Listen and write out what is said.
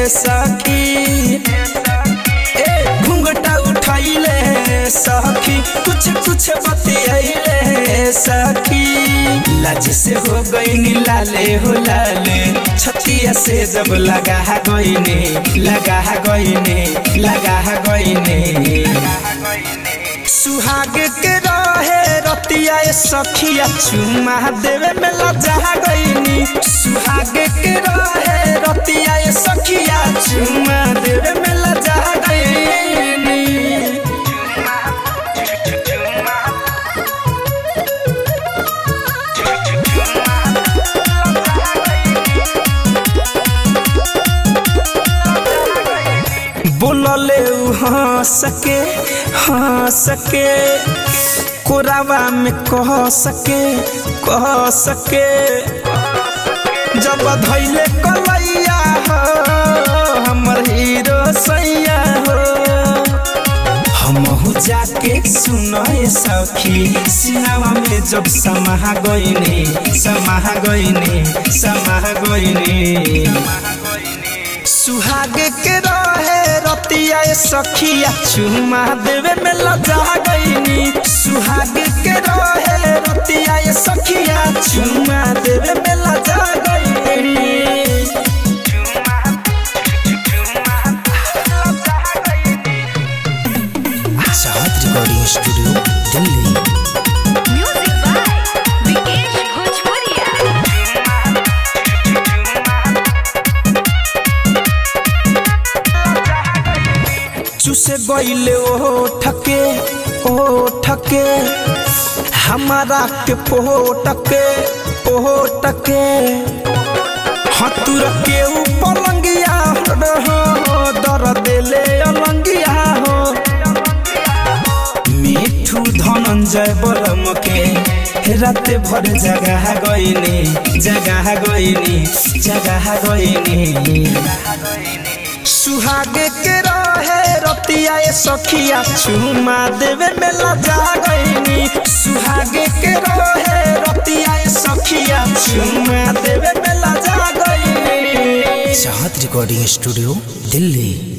सखी ए घुंघटा उठाइले सखी कुछ कुछ बतियाइले सखी लाज से हो गई लाले हो लाले छतिया से जब लगा गईने लगा गईने लगा गईने सुहाग के रहे रतिया ए सखिया चुमा देवे में लजा गईनी सुहाग के रहे रतिया ए सखिया चुमा देवे में लजा गईनी बोलले उ हंस के हंस के कोरावा में कह सके कह सके जब धैले कलैया हो हमर हीरो सैया हो हमहु जाके सुनए सखी सिनावा में जब समाह गईने समाह गईने समाह गईने सुहाग के रहे रतिया ए सखिया चुमा देवे में लजा गईनी सुहाग के रहे रतिया ए सखिया चुमा देवे में लजा गईनी चाहत recording studio Delhi Music by Vikesh Bhojpuria. चुसे गईले ओ ठके ओ ठके हमारा के पोटके पोटके हतुर के ऊपर लंगिया हो दर देले अलंगिया हो मिठू धनंजय बलम के राते भर जगह गईनी जगह गईनी जगह गईनी सुहाग के रहे रतिया ए सखिया चुमा देवे में लजा गईनी सुहाग के रहे रतिया ए सखिया चुमा देवे में लजा गईनी चाहत रिकॉर्डिंग स्टूडियो दिल्ली